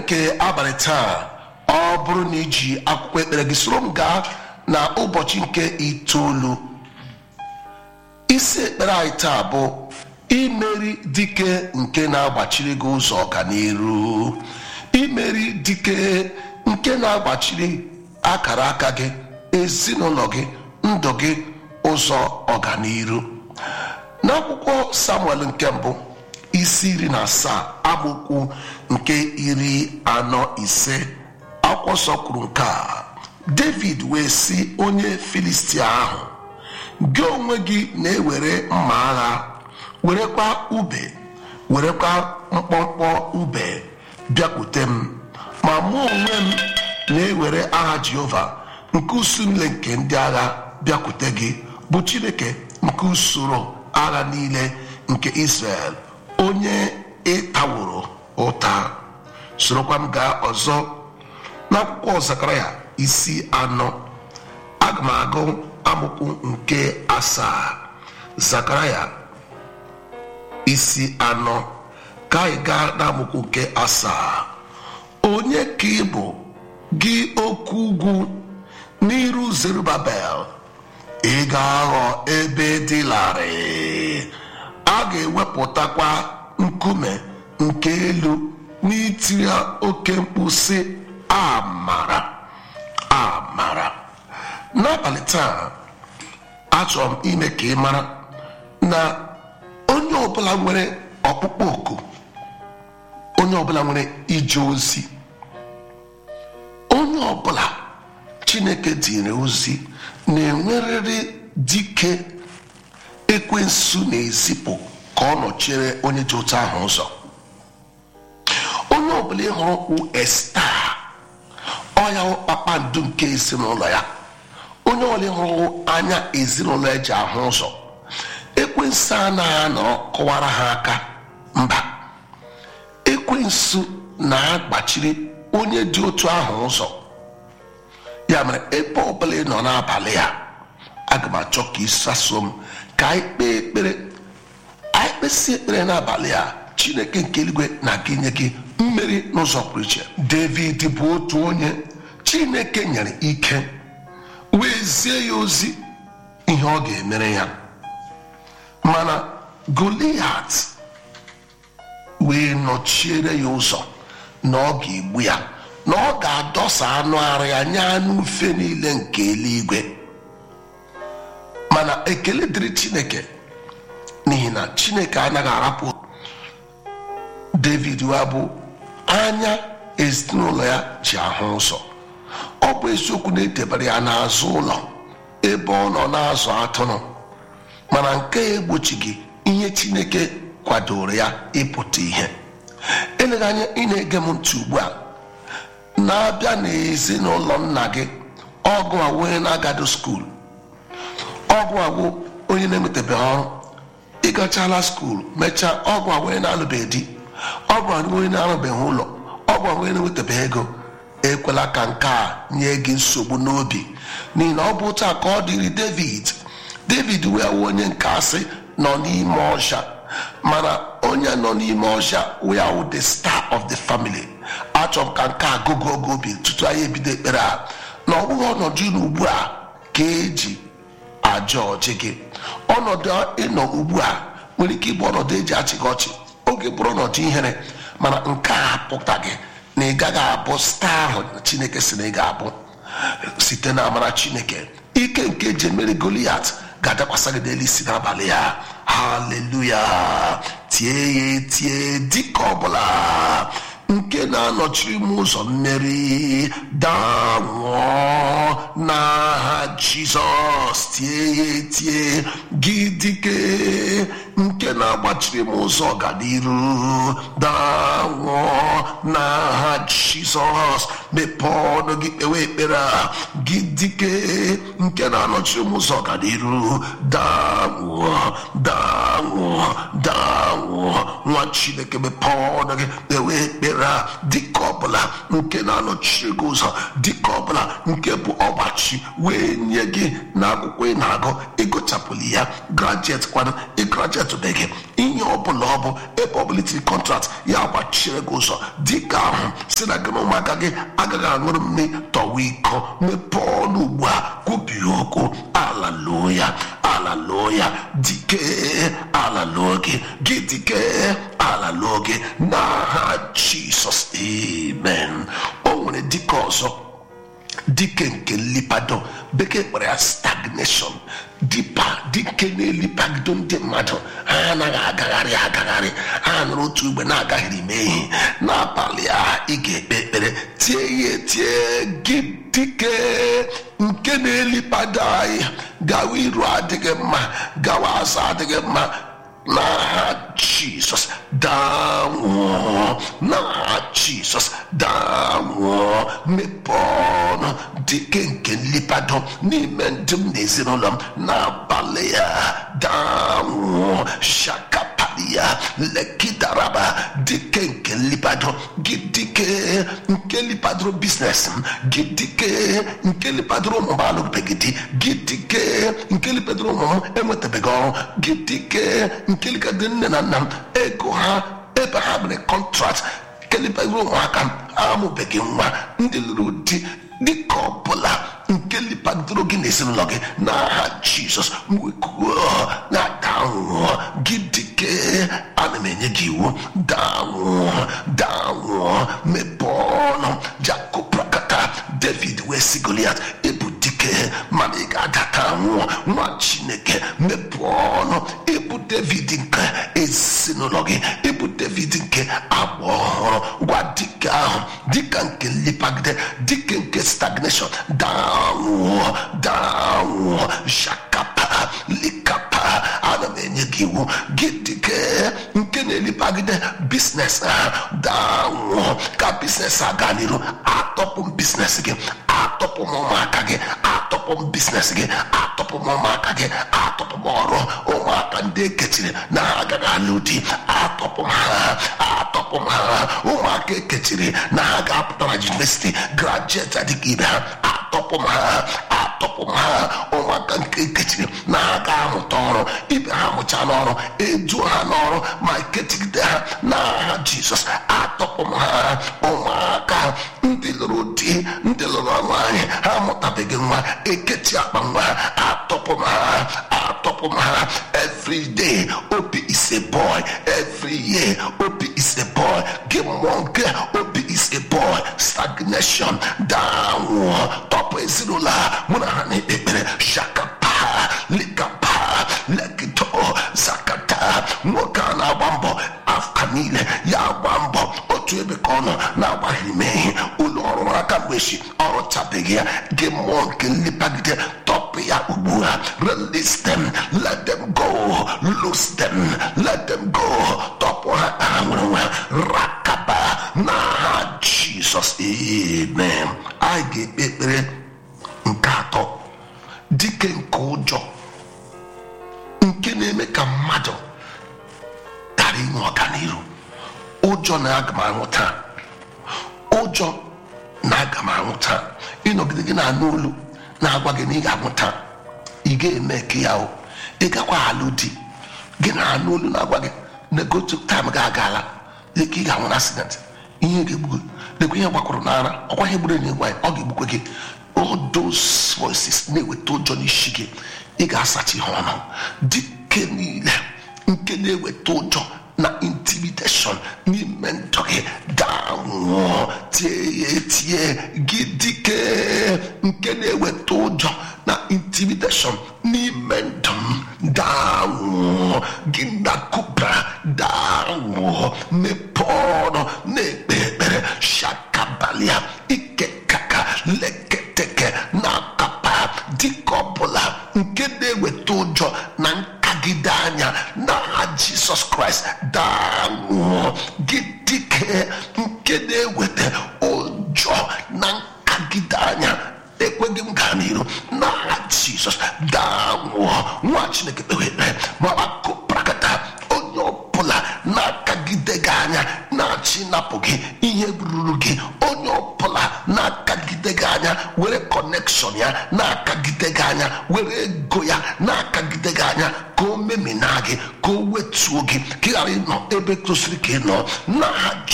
nke abalị taa ọ bụrụ na iji akwụkwọ ekpere gị soro m gaa na ụbọchị nke itoolu isi ekpere anyị taa bụ imeri dike nke na-agbachiri gị ụzọ ọganiru imeri dike nke na-agbachiri akara aka gị ezinụlọ gị ndụ gị ụzọ ọganiru n'akwụkwọ samuel nke mbụ isi iri na asaa amaokwu nke iri anọ ise akwụkwọ nsọ kwuru nke a david wee sị onye filistia ahụ gị onwe gị na-ewere mma agha werekwa ube werekwa mkpọmkpọ ube bịakwute m ma mụ onwe m na-ewere aha jehova nke usumile nke ndị agha bịakwute gị bụ chineke nke usoro agha niile nke israel onye ịtaworo ụta sorokwa m gaa ọzọ n'akwụkwọ zakaraya isi anọ aga m agụ amụkwu nke asaa zakaraya isi anọ ka anyị gaa n'amụkwu nke asaa onye ka ị bụ gị oke ugwu n'iru zerubabel ị ga-aghọ ebe dị larịị a ga-ewepụtakwa nkume nke elu n'itiri oke mkpu sị amara amara n'abalị taa achọrọ m ime ka ị mara na onye ọbụla nwere ọkpụkpọ oku onye ọbụla nwere ije ozi onye ọbụla chineke dịrị ozi na-enwerịrị dike ekwensu na-ezipụ ka ọ nọchiere onye dị otu ahụ ụzọ onye ọbụla ịhụrụ kwụ esta ọya kpakpando nke ezinụlọ ya onye ọbụla ịhụrụ anya ezinụlọ ya ji ahụ ụzọ ekwensu anaghị anọ kọwara ha aka mba ekwensu na-agbachiri onye dị otu ahụ ụzọ ya mere ebe ọbụla ị nọ n'abalị ya aga m achọ ka ịsaso m ka anyị kpee ekpere anyị kpesị ekpere n'abalị a chineke nke eluigwe na-aga inye gị mmeri n'ụzọ pụrụ iche david bụ otu onye chineke nyere ike wee zie ya ozi ihe ọ ga-emere ya mana goliat wee nọchiere ya ụzọ na ọ ga-egbu ya na ọ ga-adọsa anụ arụ ya nye anụ ufe niile nke eluigwe mana ekele dịrị chineke n'ihi na chineke anaghị arapụ david wa bụ anya ezinụlọ ya ji ahụ ụzọ ọ bụ eziokwu na edebere ya n'azụ ụlọ ebe ọ nọ na-azụ atụrụ mana nke ya egbochighị ihe chineke kwadoro ya ịpụta ihe eleghị anya ị na-ege m ntị ugbu a na-abịa n'ezinụlọ nna gị ọgụ a onye na-agado skuul ọgụ agwụ onye na-enwetabeghị ọrụ ịgachala skuul mechaa ọgụ a onye na-alụbeghị di ọgụ a onye na-arụbeghị ụlọ ọgụ a onye na-enwetabeghị ego ekwela ka nke a nye gị nsogbu n'obi n'ihi na ọ bụ taa ka ọ dịrị david david wee wụ onye nke asị nọ n'ime ọsha mana onye nọ n'ime ọsha wee wụ the star of the family achọrọ m ka nke a gụgụ oge obi tutu anyị ebido ekpere a na ọ bụghị ọnọdụ ịnọ ugbu a ka eji aja ọjị gị ọnọdụ ịnọ ugbu a nwere ike ịbụ ọnọdụ eji achị gị ọchị oge bụrụ ọnọdụ ihere mana nke a apụtaghị na ị gaghị abụ staa ahụ chineke si na ị ga-abụ site na amara chineke ike nke eji emeri goliat ga-adakwasa gị n'elu isi n'abalị ya haleluya tie ya tie dịka ọbụla nke na-anọchiri m ụzọ mmeri danwụọ n'aha jizọs tie ya etie gị dike nke na-agbachiri m ụzọ ọganiru danwụọ n'aha jizọs mepee ọnụ gị kpewe ekpere a gị dike nke na-anọchiri m ụzọ ọganiru danwụọ danwụọ danwụọ nwa chineke mepee ọnụ gị kpewe ekpere a dịka ọbụla nke na-anọchiri gị ụzọ dịka ọbụla nke bụ ọgbachi wee nye gị na akwụkwọ ị na-agụ ịgụchapụli ya grajet kwana ịgrajet enwetụbeghị ihe ọbụla ọ bụ ebe ọbụla itiri kọntrakt ya gbachire gị ụzọ dịka ahụ si na gị na ụmụaka gị agaghị aṅụrụ mmiri tọwa iko mepee ọnụ ugbu a kwubie okwu ala loo ya ala loo ya dike ala loo gị gị dike ala loo gị n'aha jisọs amen o nwere dike ọzọ dike nke nlipado bekee kpọrọ ya stagnation dipa dike na-elipagido ndị mmadụ ha anaghị agagharị agagharị ha nụrụ otu mgbe na-agaghịrị ime ihe n'abalị a ị ga-ekpe ekpere tie ya etie gị dike nke na-elipado anyị gawa iru adịghị mma gawa azụ adịghị mma n'aha jizọs danwụọ n'aha jizọs danwụọ mepee ọnụ dike nke nlipado n'ime ndị m na ezinụlọ m n'abalị ya danwụọ shakapalia lekidaraba dike nke nlipado gị dike nke lipadoro biznes m gị dike nke lipadoro ụmụ m alụbeghị di gị dike nke lipadoro ụmụ m enwetabeghị ọrụ gị dike nke likadoro nne na nna m ego ha ebe ha mere kọntrakt kelibere ụmụaka m amụbeghị nwa ndị lụrụ di dịka ọbụla nke lipadoro gị na ezinụlọ gị n'aha jizọs wekuo na danwụọ gị dike ana m enye gị iwu danwụọ danwụọ mepee ọnụ jakoprakata david wee si goliat ịbụ dike mana ị ga-adata nwụọ nwa chineke mepee ọnụ ịbụ david nke ezinụlọ gị ịbụ david nke agba ọhụrụ gwa dike ahụ dịka nke nlipagide dike nke stagnation danwụọ danwụọ shakapa likapa ana m enye gị iwu gị dike nke na-elipagide biznes ha danwụọ ka biznes a gaa n'iru atọpụ m biznes gị atọpụ m ụmụaka gị atọpụ m biznes gị atọpụ m ụmụaka gị atọpụ m ọrụ ụmụaka ndị ekechiri na ha agaghị alụ di atọpụ m ha atọpụ m ha ụmụaka ekechiri na ha ga-apụta na yunivesiti grajueti adịghị ibe ha atọpụ m ha atọpụ m ha ụmụaka nke ekechiri na ha ga-amụta ọrụ ibe ha mụcha n'ọrụ eduo ha n'ọrụ ma ekechigide ha n'aha jizọs atọpụ m ha ụmụaka ndị lụrụ di ndị lụrụ nwaanyị ha amụtabeghị nwa ekechi akpa nwa ha atọpụ m ha atọpụ m ha every day obi is a boy every year obi is a boy gị mmụọ nke obi is a boy stagnation downwụọ tọpụ ezinụlọ ha mụ na ha na-ekpe ekpere shakapa likapa lekito zakata nwoke a na-agba mbọ afọ niile ya agba mbọ otu ebe ka ọ nọ na-agbaghị ime ihe ụlọ ọrụ aka mgbe chi ọrụ chabeghị ya gị mmụọ nke nlipagide tọpụ ya ugbu a release them let them go lose them let them go tọpụ ha ha nwere nwe rakaba n'aha jizọs amen anyị ga-ekpe ekpere nke atọ dike nke ụjọ nke na-eme ka mmadụ ghara inwe ọganiru ụjọ na aga m anwụ taa ụjọ na aga m anwụ taa ịnọgide gị na-anụ olu na-agwa gị na ị ga-anwụ taa ị ga-eme ka ya o ị gakwa alụ di gị na-anụ olu na-agwa gị na gotu taim ga agala dịka ị ga-anwụ na accident ihe ga-egbu lekwa ihe gbakwuru n'ara ọkwa ihe gburu enyi gwa ọ ga-egbukwe gị all those voices na-eweta ụjọ n'isi gị ị ga-asacha ihe ọnụ dike niile nke na-eweta ụjọ na intimidation n'ime ndụ gị danwụọ tie ya etie gị dike nke na-eweta ụjọ na intimidation n'ime ndụ m danwụọ gị na kubra danwụọ mepee ọnụ na-ekpe ekpere shakabalia ike kaka leketeke na kapa dịka ọbụla nke na-eweta ụjọ na nkagide anya n'aha jisọs kraịst danwụọ gị dike nke na-eweta ụjọ na nkagide anya ekweghị m gaa n'iru n'aha jizọs danwụọ nwa chineke kpewe ekpere ma akụprakata onye ọbụla na-akagide gị anya na-achị napụ gị ihe ruru gị onye ọbụla na-akagide na-akagide gị anya were kọnekshọn ya na-akagide gị anya were ego ya na-akagide gị anya ka o memina gị ka o wetuo gị ka ị ghara ịnọ ebe tosiri ka ị nọ n'aha